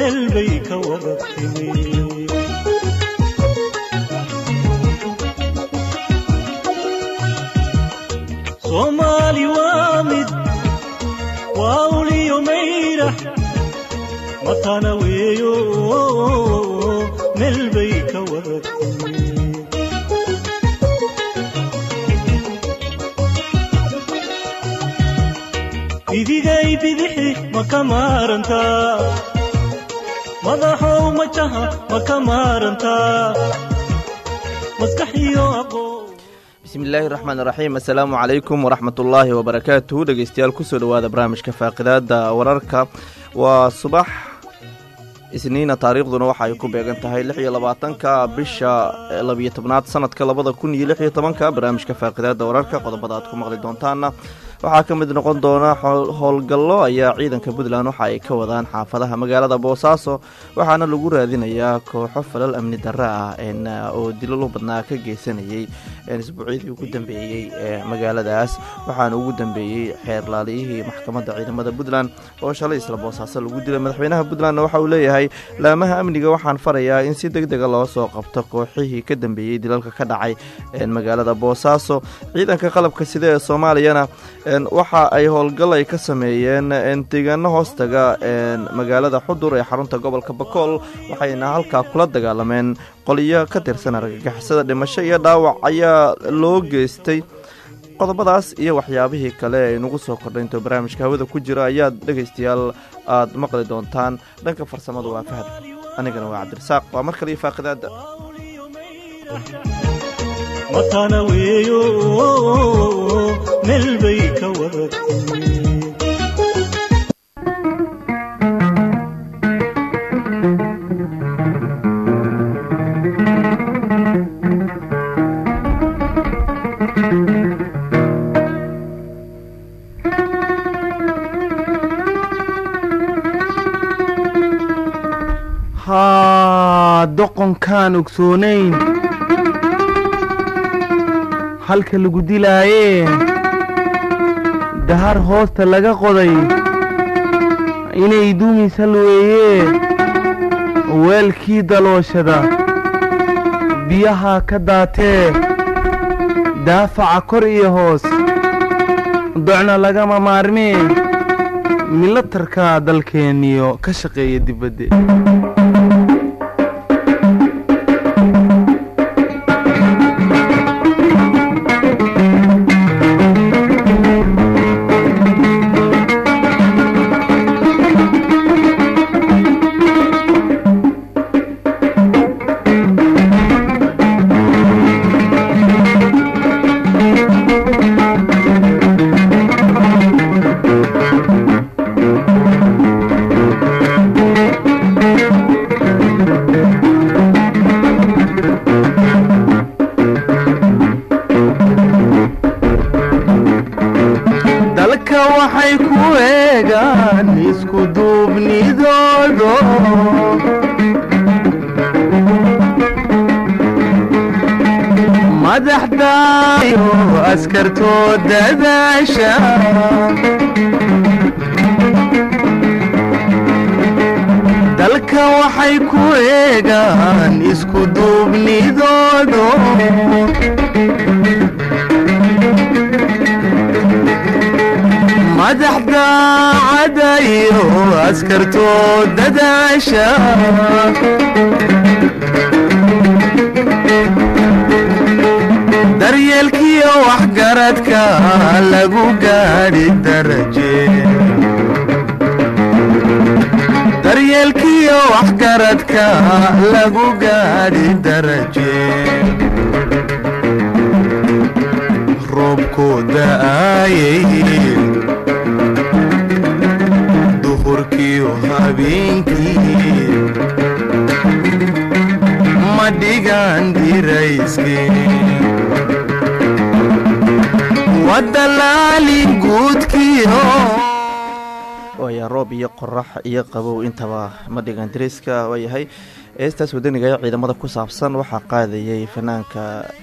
meel bay ka wada timi soomaali waa mid waa uliyo mayrax matana weeyo meel bay ka wada timi bidigay bidixi ma ka maarantaa madaxow majaha ma ka maarantaa maskax iyo aqoon bismillaahi raxmaan raxiim assalaamu calaykum waraxmat ullaahi wabarakaatuhu dhegeystayaal kusoo dhowaada barnaamijka faaqidaada wararka waa subax isniina taariikhduna waxa ay ku beegan tahay lix iyo labaatanka bisha labiyo tobnaad sanadka labada kun iyo lix iyo tobanka barnaamijka faaqidaada wararka qodobada aad ku maqli doontaana waxaa ka mid noqon doona howlgallo ayaa ciidanka puntland waxa ay ka wadaan xaafadaha magaalada boosaaso waxaana lagu raadinayaa kooxo falal amni darre ah oo dilalo badnaa ka geysanayay isbuucyadii ugu dambeeyey ee magaaladaas waxaana ugu dambeeyey xeerlaaliyihii maxkamadda ciidamada puntland oo shalay isla boosaaso lagu dilay madaxweynaha puntlandna waxa uu leeyahay laamaha amniga waxaan farayaa in si deg dega loo soo qabto kooxihii ka dambeeyey dilalka ka dhacay magaalada boosaaso ciidanka qalabka sida ee soomaaliyana waxa ay howlgal ay ka sameeyeen deegaano hoostaga magaalada xudur ee xarunta gobolka bakool waxayna halkaa kula dagaalameen qoliyo ka tirsan argagixisada dhimasho iyo dhaawac ayaa loo geystay qodobadaas iyo waxyaabihii kale ay nagu soo kordhaynto barnaamijka hawada ku jira ayaad dhegaystayaal aad maqli doontaan dhanka farsamada waa fahad anigana waa cabdirasaaq waa mar kale iyo faaqidaada matana weeyo meel bay ka wada timi haa doqonkaan ogsoonayn halka lagu dilaayee dahar hoosta laga qoday inay duumiisa weeyee weelkii dalooshada biyaha ka daatee daafaca kor iyo hoos docna lagama maarmee milatarka dalkeenniyo ka shaqeeya dibadde dalka waxay ku eegaan isku duubnidoodo madaxdaayo askartoo dadaasha dalka waxay ku eegaan isku duubnidoodo madaxda cadayo askartoo dadaasha daryeelkiyo waxgaradka lagu gaadhi daraje daryeelkiyo waxgaradka lagu gaadhi daraje roobku da'aayay duhurkiyo habeenkii ma dhigaan dirayskii wadalaali guudkiyo roob iyo qorax iyo qabow intaba ma dhigan dariiska waayahay heestaas wadaniga ee ciidamada ku saabsan waxaa qaadayay fanaanka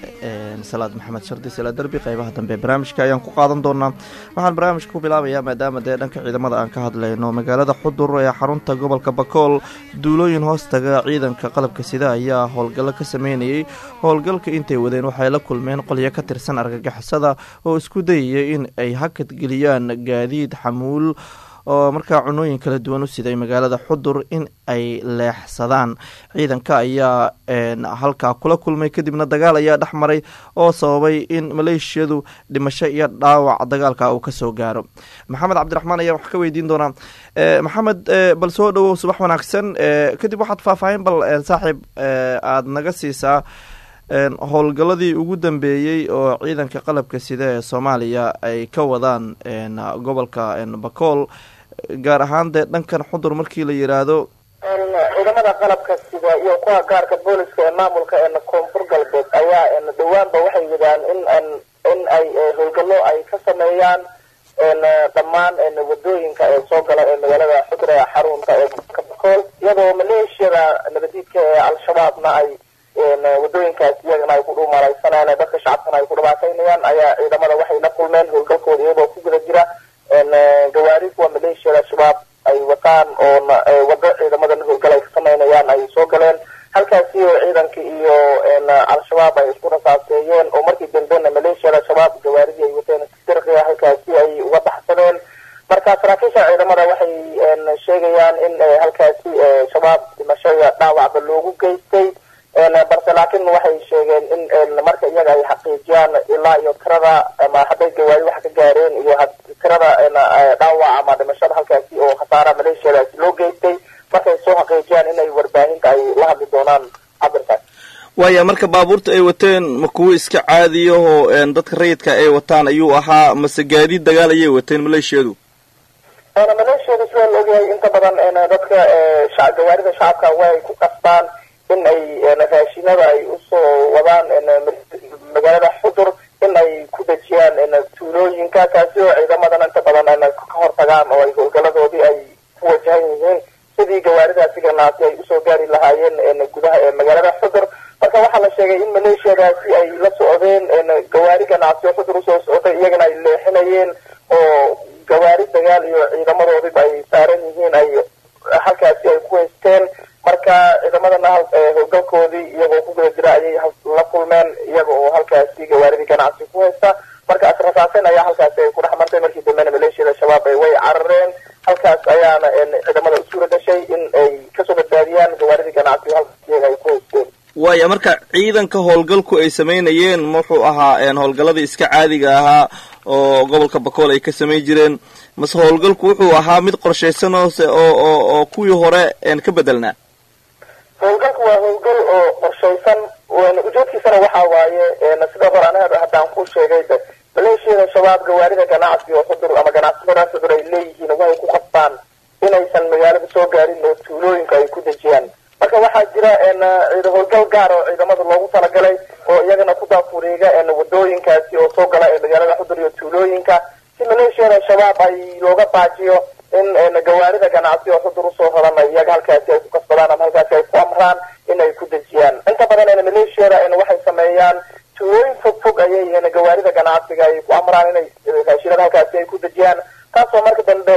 salaad maxamed shardi sala derbi qeybaha dambe barnaamijka ayaan ku qaadan doonaa waxaan barnaamijka ku bilaabayaa maadaama dee dhanka ciidamada aan ka hadlayno magaalada xudur ee xarunta gobolka bakool duulooyin hoostaga ciidanka qalabka sida ayaa howlgallo ka sameynayay howlgalka intay wadeen waxay la kulmeen qolyo ka tirsan argagixisada oo isku dayaya in ay hakad geliyaan gaadiid xamuul oo markaa cunooyin kala duwan u siday magaalada xudur in ay leexsadaan ciidanka ayaa halkaa kula kulmay kadibna dagaal ayaa dhex maray oo sababay in maleeshiyadu dhimasho iyo dhaawac dagaalka uu kasoo gaaro maxamed cabdiraxmaan ayaa wax ka weydiin doonaa maxamed bal soo dhowow subax wanaagsan kadib waxaad faahfaahin bal saaxiib aada naga siisaa howlgalladii ugu dambeeyey oo ciidanka qalabka sida ee soomaaliya ay ka wadaan gobolka bakool gaar ahaan dee dhankan xudur markii la yiraahdo ciidamada qalabka sida iyo kuwa gaarka booliska ee maamulka ee koonfur galbeed ayaa dhawaanba waxay wadaan in in ay howlgallo ay ka sameeyaan dhammaan wadooyinka ee soo gala ee magaalada xudur ee xarunka ee gobolka bakool iyadoo maleeshiyada nabadiidka ee al-shabaabna ay wadooyinkaas iyagana ay ku dhuumalaysanayaan dadka shacabkana ay ku dhibaataynayaan ayaa ciidamada waxay la kulmeen howlgalkooda iyagoo ku guda jira gawaari kuwa maleeshiyada al-shabaab ay wataan oona wado ciidamadan howlgal ay ka samaynayaan ay soo galeen halkaasi oo ciidanka iyo al-shabaab ay isku rasaaseeyeen oo markii dambena maleeshiyada al-shabaab gawaaridii ay wateen dirqiga halkaasi ay uga baxsadeen marka saraakiisha ciidamada waxay sheegayaan in halkaasi shabaab dhimashada dhaawacba loogu geystay balse laakiin waxay sheegeen in marka iyaga ay xaqiijiyaan ilaa iyo tirada ama hadday gawaari wax ka gaareen iyo tirada dhaawac ama dhimashada halkaasi oo khasaara maleeshiyadaasi loo geystay markay soo xaqiijiyaan inay warbaahinta ay la hadli doonaan cabirkaas waaya marka baabuurta ay wateen ma kuwo iska caadiyahoo dadka rayidka ay wataan ayuu ahaa mase gaadiid dagaal ayay wateen maleeshiyadu maleeshiyadu sida la ogyahay inta badan dadka gawaarida shacabka way ku qasbaan in ay raashinada ay usoo wadaan magaalada xudur in ay ku dejiyaan tuulooyinka kaasi oo ciidamadan inta badan ka hortagaan oo ay howlgaladoodii ay ku wajahan yihiin sidii gawaaridaasi ganaasi ay usoo gaari lahaayeen gudaha ee magaalada xudur marka waxaa la sheegay in maleeshiyadaasi ay la socdeen gawaari ganacsiyo xudur usoo socday iyagana ay leexinayeen oo gawaari dagaal iyo ciidamadoodiba ay saaran yihiin ay halkaasi ay ku haysteen marka ciidamadana howlgalkoodii iyagoo ku guda jira ayay la kulmeen iyaga oo halkaasi gawaaridii ganacsi ku haysta marka asrasaasen ayaa halkaasi ay ku dhex martay markii dambena maleeshiyada shabaab way carareen halkaas ayaana ciidamada u suura gashay in ay kasoo badbaadiyaan gawaaridii ganacsi halkaas iyaga ay ku haysteen waaya marka ciidanka howlgalku ay samaynayeen wuxuu ahaa howlgalladii iska caadiga ahaa oo gobolka bakool ay ka samayn jireen mase howlgalku wuxuu ahaa mid qorshaysan oose oo oo oo kuwii hore ka bedelnaa howlgalku waa howlgal oo qorshaysan ujeedkiisana waxaa waaye sida hore anaga haddaan ku sheegay maleeshiyada shabaab gawaarida ganacsi oo xudur ama ganacsatada xudur ay leeyihiin waxay ku qasbaan inaysan magaalada soo gaarin oo tuulooyinka ay ku dejiyaan marka waxaa jira howlgal gaar oo ciidamada loogu talagalay oo iyagana ku daafureega wadooyinkaasi oo soo gala ee magaalada xudur iyo tuulooyinka si maleeshiyada shabaab ay looga baajiyo in gawaarida ganacsi oo xudur usoo horan iyaga halkaasi ay ku kasbadaan ama halkaasi ay ku amraan in ay ku dejiyaan inta badan maleeshiyada waxay sameeyaan tuulooyin fog fog ayay gawaarida ganacsiga ay ku amraan inay raashinada halkaasi ay ku dejiyaan taasoo marka dambe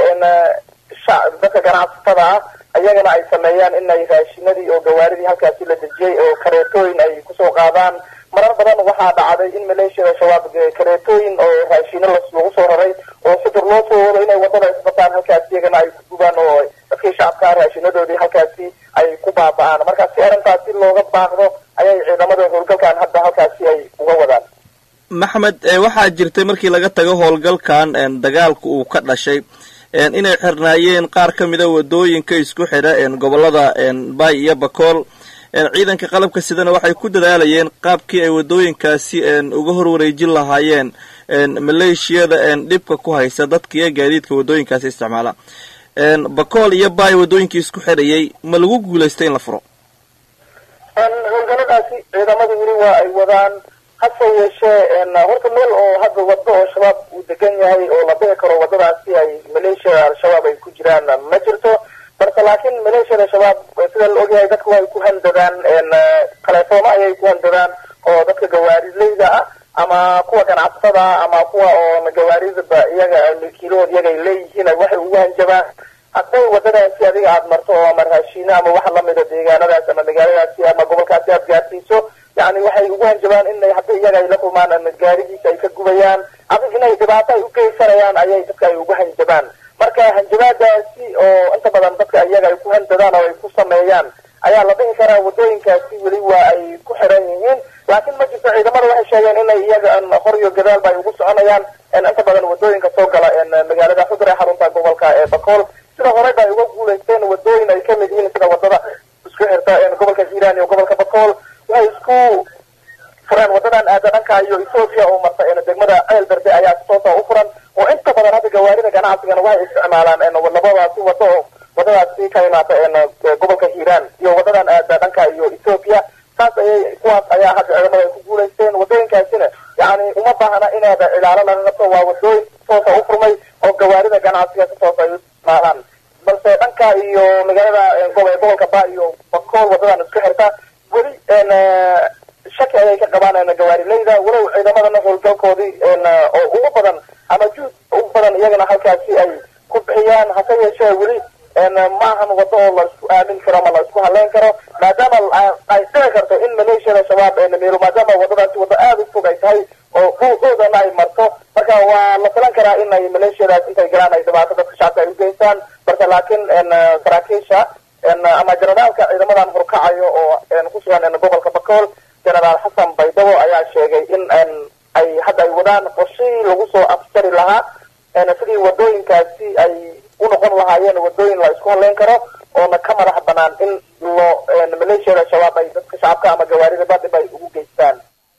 dadka ganacsatada ah iyagana ay sameeyaan inay raashinadii oo gawaaridii halkaasi la dejiyey oo kareetooyin ay kusoo qaadaan marar badan waxaa dhacday in maleeshiyada shabaab kareetooyin oo raashino lagu soo raray oo xudur loo soo wado inay wadada isbataan halkaasi iyagana ay ku gubaan oo dadkii shacabkaa raashinadoodii halkaasi ay ku baaba'aan marka si arrintaasi looga baaqdo ayay ciidamada howlgalkan hadda halkaasi ay uga wadaan maxmed waxaa jirtay markii laga tago howlgalkan dagaalku uu ka dhashay inay xirnaayeen qaar ka mida wadooyinka isku xidha gobolada bay iyo bakool ciidanka qalabka sidana waxay ku dadaalayeen qaabkii ay wadooyinkaasi uga horwareejin lahaayeen maleeshiyada dhibka ku haysa dadka iyo gaadiidka wadooyinkaasi isticmaala bakool iyo bay wadooyinkii isku xidhayay ma lagu guulaystay in la furo howlgaladaasi ciidamada weli waa ay wadaan hase yeeshee horta meel oo hadda wado oo shabaab uu degan yahay oo la dhihi karo wadadaasi ay maleeshiyada al-shabaab ay ku jiraan ma jirto balse laakiin maleeshiyada shabaab sida la ogyahay dadku ay ku handadaan taleefoono ayay ku handadaan oo dadka gawaarileyda ah ama kuwa ganacsatada ama kuwa oo gawaaridaba iyaga milkiilahood iyaga ay leeyihiin waxay ugu hanjabaan hadday wadadaasi adiga aada marto oo ama raashiino ama waxa lamida deegaanadaas ama magaaladaasi ama gobolkaasi aada gaarsiiso yani waxay ugu hanjabaan in hadday iyaga ay la kulmaan gaarigiisa ay ka gubayaan ama inay dhibaato ay u geysanayaan ayay dadka ay ugu hanjabaan marka hanjabaadaasi oo inta badan dadka iyaga ay ku handadaan oo ay ku sameeyaan ayaa la dhihi karaa wadooyinkaasi weli waa ay ku xiran yihiin laakiin ma jirto ciidamada waxay sheegeen inay iyaga hor iyo gadaalba ay ugu soconayaan inta badan wadooyinka soo gala magaalada xudur ee xarunta gobolka ee bakool sida horeyba ay uga guulaysteen wadooyin ay kamid yihiin sida wadada isku xirta gobolka hiiraan iyo gobolka bakool waxay isku fureen wadadan aada dhanka iyo ethoopia oo marta degmada ceel berde ayaa si toosa u furan oo inta badan hadda gawaarida ganacsigana waxay isticmaalaan labadaasi wado oo wadadaasi ka imaata gobolka hiiraan iyo wadadan aada dhanka iyo ethoopia saas ayay kuwaas ayaa hadda ciidamada ay ku guulaysteen wadooyinkaasina yani uma baahna inaada cilaalo laga qabto waa wadooyin toosa u furmay oo gawaarida ganacsiga si toosa ay u isticmaalaan balse dhanka iyo magaalada gobolka ba iyo bakool wadadan isku xirta weli shaki ayay ka qabaan gawaarileyda walow ciidamadana howlgalkoodii oo ugu badan ama juhd ugu badan iyagana halkaasi ay ku bixiyaan hase yeeshee weli maahan wado oo la isku aamin karo ama la isku haleyn karo maadaama ay dhici karto in maleeshiyada shabaab meel maadaama wadadaasi wado aada u fog ay tahay oo dhulkoodana ay marto marka waa la filan karaa in ay maleeshiyadaas intay galaan ay dhibaato dadka shacabka ay u geystaan balse laakiin saraakiisha ama jenaraalka ciidamadan horkacayo oo ku sugan gobolka bakool jenaraal xasan baydabo ayaa sheegay in ay hadda ay wadaan qorshihii lagu soo afjari lahaa sidii wadooyinkaasi ay u noqon lahaayeen wadooyin la isku haleyn karo oona ka madax banaan in loo maleeshiyada shabaab ay dadka shacabka ama gawaarida badhib ay ugu geystaan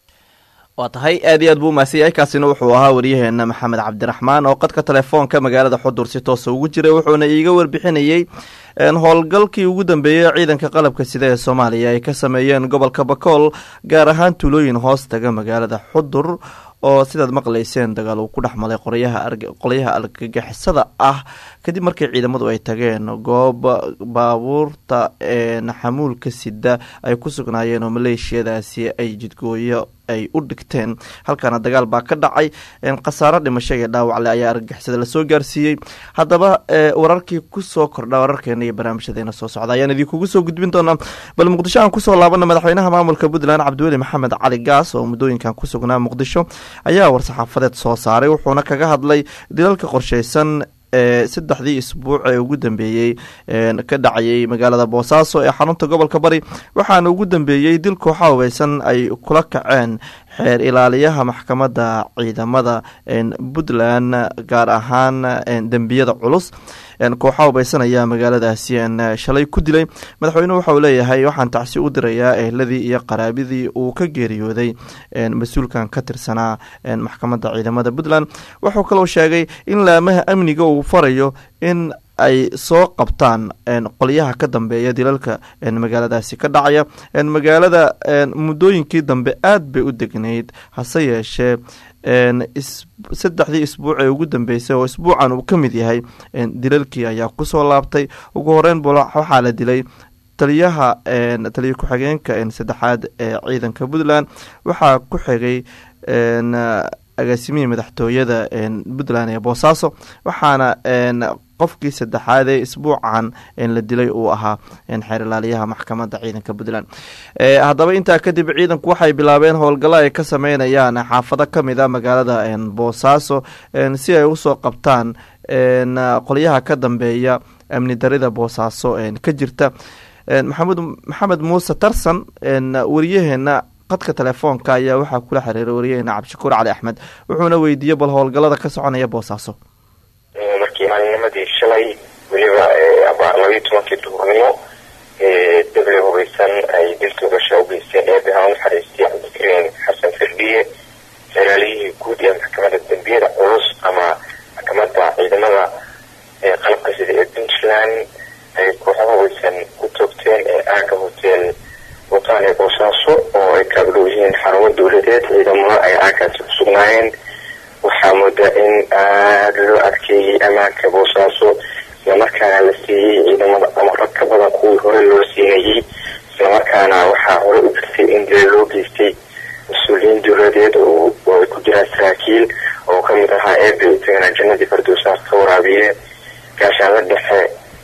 waa tahay aad iyo aad buu umahadsan yahay kaasina wuxuu ahaa waryaheena maxamed cabdiraxmaan oo qadka telefoonka magaalada xudur si toosa ugu jiray wuxuuna iiga warbixinayey howlgalkii ugu dambeeyey ciidanka qalabka sida ee soomaaliya ay ka sameeyeen gobolka bakool gaar ahaan tuulooyin hoos taga magaalada xudur oo sidaad maqlayseen dagaal uu ku dhex malay qolyaha argagixisada ah kadib markii ciidamadu ay tageen goob baabuurta xamuulka sida ay ku sugnaayeen oo maleeshiyadaasi ay jidgooyo ay u dhigteen halkaana dagaal baa ka dhacay khasaaro dhimasho iyo dhaawacle ayaa argagixisada lasoo gaarsiiyey haddaba wararkii kusoo kordha wararkeena iyo barnaamijyadeena soo socda ayaan idinkugu soo gudbin doonaa bal muqdisho aan kusoo laabana madaxweynaha maamulka puntland cabdiweli maxamed cali gaas oo muddooyinkan ku sugnaa muqdisho ayaa war-saxaafadeed soo saaray wuxuuna kaga hadlay dilalka qorsheysan ee saddexdii isbuuc ee ugu dambeeyey ka dhacayay magaalada boosaaso ee xarunta gobolka bari waxaana ugu dambeeyey dil kooxa hubeysan ay kula kaceen xeer ilaaliyaha maxkamadda ciidamada puntland gaar ahaan dembiyada culus kooxa hubeysan ayaa magaaladaasi shalay ku dilay madaxweynuhu waxa uu leeyahay waxaan tacsi u dirayaa ehladii iyo qaraabidii uu ka geeriyooday mas-uulkan ka tirsanaa maxkamadda ciidamada puntland wuxuu kaloo sheegay in laamaha amniga uu farayo in ay soo qabtaan qolyaha ka dambeeya dilalka magaaladaasi ka dhacaya magaalada muddooyinkii dambe aad bay u degnayd hase yeeshee saddexdii isbuuc ee ugu dambeysay oo isbuucan uu ka mid yahay dilalkii ayaa kusoo laabtay ugu horeyn bu waxaa la dilay taliyaha taliya ku-xigeenka saddexaad ee ciidanka puntland waxaa ku xigay agaasimihii madaxtooyada puntland ee boosaaso waxaana qofkii saddexaad ee isbuucan la dilay uu ahaa xeer ilaaliyaha maxkamadda ciidanka puntland haddaba intaa kadib ciidanku waxay bilaabeen howlgallo ay ka sameynayaan xaafado kamid a magaalada boosaaso si ay usoo qabtaan qolyaha ka dambeeya amni darida boosaaso ka jirta maxamed maxamed muuse tarsan wariyaheena qadka telefoonka ayaa waxaa kula xiriiray wariyaheena cabdishakuur cali axmed wuxuuna weydiiyey bal howlgallada ka soconaya boosaaso markii maalinimadii shalay weliba labayo tobankii duhurnimo dable hubeysan ay dilka gasha u geysteen eebaha unaxariistay cabdikariin xasan firdhiye xeraaliyihii guud ee maxkamadda dembiyada culus ama maxkamadda ciidamada qalabka sida ee puntland ay kooxo hubeysan ku toogteen ee aaga hotel wataan ee boosaaso oo ay kaagdhow yihiin xarumo dowladeed ciidamo gaareen waxaa moodaa in aada loo adkeeyey ammaanka boosaaso islamarkaana la siiyey ciidamada amaro ka badan kuwii hore loo siinayey islamarkaana waxaa hore u jirtay in dila loo geystay mas-uuliyiin dowladeed oo ay ku jiraan saraakiil oo kamid ahaa eebe isagana jannadii fardowsaas ka waraabiye gaashaanla dhexe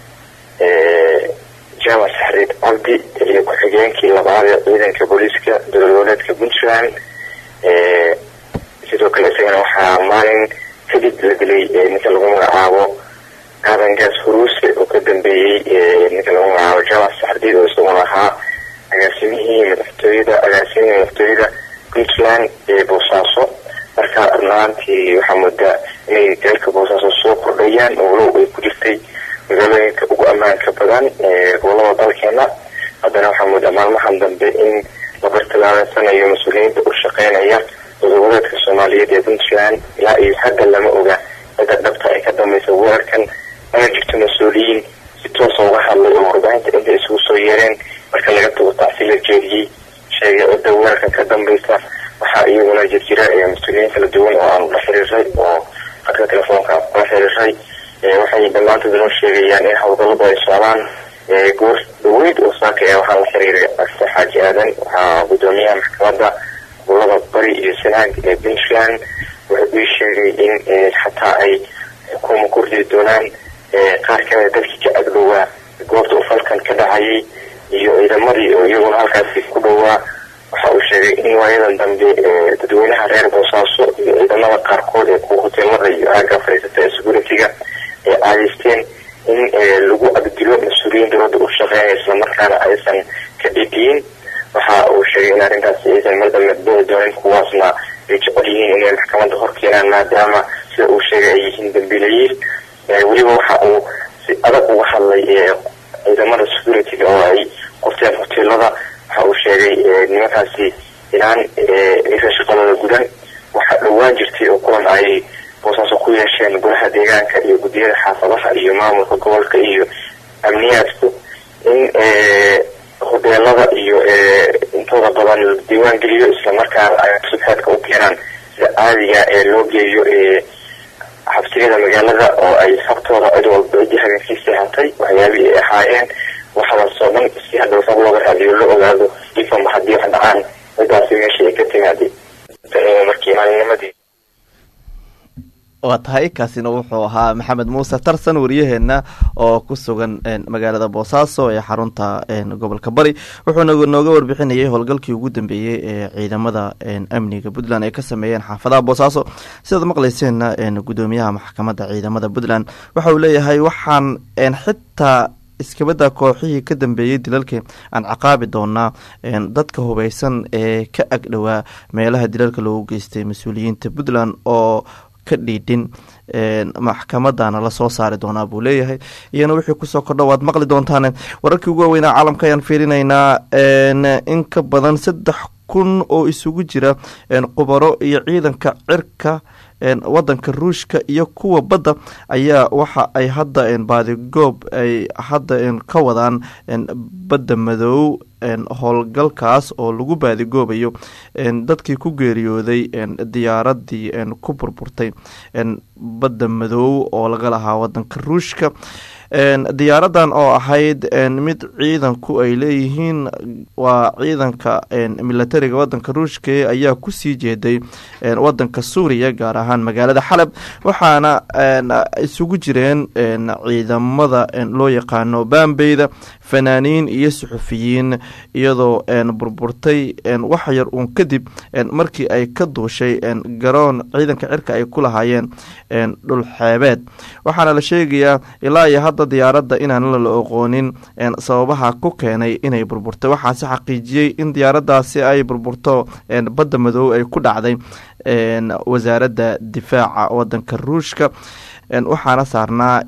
jaamac saxriid cabdi taliya ku-xigeenkii labaad ee ciidanka booliiska dowladgoboleedka puntland sidoo kale isagana waxaa maalin kadib la dilay ninka lagu magacaabo aadan gaas huruuse oo ka dambeeyey ninka lagu magacaabo jaamac saxriid oo isaguna ahaa agaasimihii madaxtooyada agaasimihii madaxtooyada puntland ee boosaaso marka runaantii waxaa moodaa inay dalka boosaaso soo kordhayaan oo walow ay ku jirtay magaalooyinka ugu ammaanka badan ee gobolada dalkeena haddana waxaa moodaa maalmahan dambe in la bartilmaameynsanayo mas-uuliyiinta u shaqeynaya goboleedka soomaaliyeed ee puntland ilaa iyo hadda lama oga cidda dhabta ay ka dambaysa weerarkan mana jirto mas-uuliyiin si toosa uga hadlay oo warbaahinta intay isugu soo yeereen marka laga tago tacsi la jeediyey sheegay cidda weerarkan ka dambaysa waxaa iyaguna jirjira mas-uuliyiin kala duwan oo aanu la xiriiray oo khadka telefoonka kula xiriiray waxay dhammaantood noo sheegayaan in howlgalladu ay socdaan goor dhaweyd oo saaka ee waxaa la xiriiray akse xaaji aadan waxaa gudoomiyaha maxkamadda gobolada bari iyo sanaag ee puntland wuxuu ii sheegay in xataa ay xukuuma ku ridi doonaan qaar kamida dadkii ka agdhowaa goobta uu falkan ka dhacayay iyo ciidamadii oo iyaguna halkaasi ku dhowaa waxa uu sheegay in waayadan dambe dadweynaha reer boosaaso iyo ciidamada qaarkood ee kuwa hoteelada iyo aagga fadhiisata ee security-ga ay caadaysteen in lagu agdilo mas-uuliyiin dowladda u shaqeynaya islamarkaana aysan ka dhidiyin waxa uu sheegay in arrintaasi aysan mar dambe bixi doonin kuwaasna ay jecel yihiin inay maxkamadda hor keenaan maadaama sida uu sheegay ay yihiin dambiilayiil weliba waxa uu si adag uga hadlay ciidamada security-ga oo ay qorteen hoteelada waxa uu sheegay nimankaasi inaan aysan shaqadooda gudan waxaa dhowaan jirtay oo kulan ay boosaaso ku yeesheen golaha deegaanka iyo guddiyada xaafadaha iyo maamulka gobolka iyo amniyaadku in hoteelada iyo intooda badan la diiwaan geliyo islamarkaana ay subxeedka u keenaan sida caadiga ee loo geeyo xabsiyada magaalada oo ay habtooda cid walba cidii habeenkii seexatay waxyaabihii ay ahaayeen waxaasoo dhan si hadhow sab looga raadiyo la ogaado ifama haddii wax dhacaan cidaasi meeshii ay ka timaadey markii maalinimadii waa tahay kaasina wuxuu ahaa maxamed muuse tarsan waryaheena oo ku sugan magaalada boosaaso ee xarunta gobolka bari wuxuuna nooga warbixinayay howlgalkii ugu dambeeyey ee ciidamada amniga puntland ay ka sameeyeen xaafadaha boosaaso sidaad maqlayseenna gudoomiyaha maxkamadda ciidamada puntland waxa uu leeyahay waxaan xitaa iskabada kooxihii ka dambeeyey dilalka aan caqaabi doonaa dadka hubeysan ee ka agdhowaa meelaha dilalka loogu geystay mas-uuliyiinta puntland oo ka dhiidhin maxkamadana lasoo saari doonaa buu leeyahay iyana wixii kusoo kordha waad maqli doontaan wararkii ugu waaweynaa caalamka ayaan fiirinaynaa in ka badan saddex kun oo isugu jira qubaro iyo ciidanka cirka wadanka ruushka iyo kuwa badda ayaa waxa ay hadda baadigoob ay hadda ka wadaan badda madow howlgalkaas oo lagu baadigoobayo dadkii ku geeriyooday diyaaradii ku burburtay badda madow oo laga lahaa wadanka ruushka diyaaradan oo ahayd mid ciidanku ay leeyihiin waa ciidanka milatariga wadanka ruushka ayaa kusii jeeday wadanka suuriya gaar ahaan magaalada xalab waxaana isugu jireen ciidamada loo yaqaano bambeyda fanaaniin iyo suxufiyiin iyadoo burburtay wax yar uun kadib markii ay ka duushay garoon ciidanka cirka ay ku lahaayeen dhul xeebeed waxaana la sheegayaa ilaa iyo hadda diyaaradda inaan la oqoonin sababaha ku keenay inay burburtay waxaase xaqiijiyey in diyaaraddaasi ay burburto badda madow ay ku dhacday wasaaradda difaaca wadanka ruushka waxaana saarnaa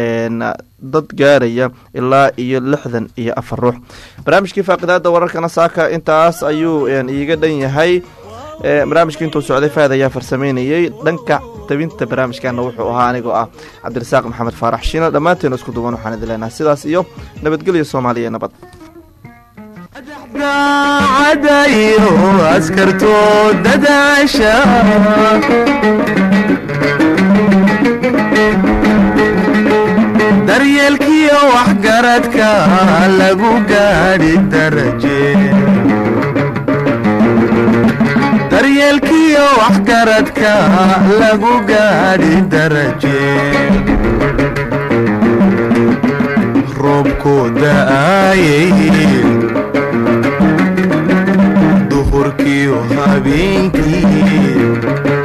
dad gaaraya ilaa iyo lixdan iyo afar ruux barnaamijkii faaqidaada wararkana saaka intaas ayuu iiga dhan yahay barnaamijkii intuu socday faad ayaa farsameynayey dhanka tabinta barnaamijkana wuxuu ahaa anigoo ah cabdirasaaq maxamed faarax shiina dhammaanteena isku duwan waxaan idin leenahay sidaas iyo nabadgelyo soomaaliya nabad daacadayo askartoo dadaasha daryeelkiyo waxgaradka lagu gaadhi daraje daryeelkiyo waxgaradka lagu gaadhi daraje roobku da'aayay duhurkiyo habeenkii